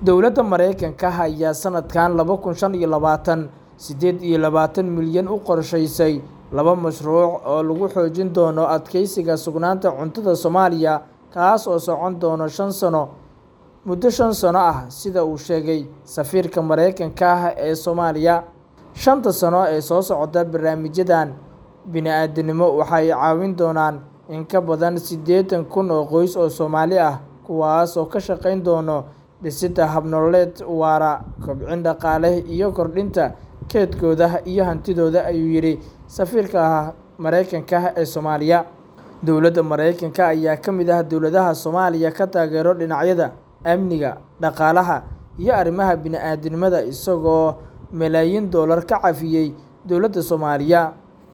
Dowladda Mareykanka ayaa sanadkan laba kun shan iyo labaatan sideed iyo labaatan milyan u qorshaysay laba mashruuc oo lagu xoojin doono adkeysiga sugnaanta cuntada Soomaaliya kaas oo socon doona shan sano muddo shan sano ah sida uu sheegay safiirka Mareykanka ee Soomaaliya. Shanta sano ee soo socota barnaamijyadan bini'aadantinimo waxay caawin doonaan in ka badan siddeetan kun oo qoys oo Soomaali ah kuwaas oo ka shaqeyn doona dhisidda hab nololeed waara, kobcin dhaqaale iyo kordhinta kaydkooda iyo hantidooda ayuu yidhi safiirka Mareykanka ee Soomaaliya. Dowladda Mareykanka ayaa ka mid ah dowladaha Soomaaliya ka taageera dhinacyada amniga, dhaqaalaha iyo arrimaha bini'aadantinimada isagoo malaayiin dollar ka caawiyay dowladda Soomaaliya.